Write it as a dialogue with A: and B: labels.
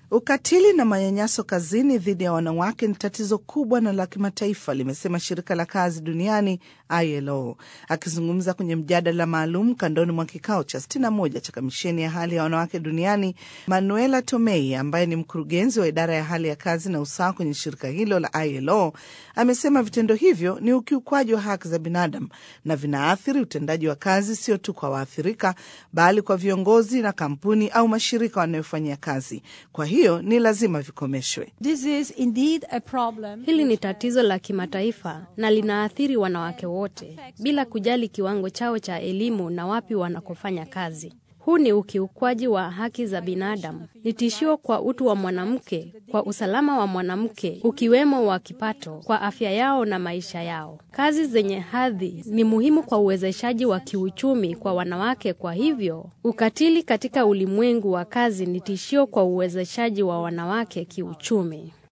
A: Ukatili na manyanyaso kazini dhidi ya wanawake ni tatizo kubwa na la kimataifa, limesema shirika la kazi duniani ILO. Akizungumza kwenye mjadala maalum kandoni mwa kikao cha 61 cha kamisheni ya hali ya wanawake duniani, Manuela Tomei ambaye ni mkurugenzi wa idara ya hali ya kazi na usawa kwenye shirika hilo la ILO amesema vitendo hivyo ni ukiukwaji wa haki za binadamu na vinaathiri utendaji wa kazi sio tu kwa waathirika, bali kwa viongozi na kampuni au mashirika wanayofanyia kazi. Kwa hiyo ni lazima vikomeshwe.
B: This is indeed a problem.
C: Hili ni tatizo la kimataifa na linaathiri wanawake wote bila kujali kiwango chao cha elimu na wapi wanakofanya kazi. Huu ni ukiukwaji wa haki za binadamu, ni tishio kwa utu wa mwanamke, kwa usalama wa mwanamke, ukiwemo wa kipato, kwa afya yao na maisha yao. Kazi zenye hadhi ni muhimu kwa uwezeshaji wa kiuchumi kwa wanawake. Kwa hivyo, ukatili katika ulimwengu wa kazi ni tishio kwa uwezeshaji wa wanawake kiuchumi.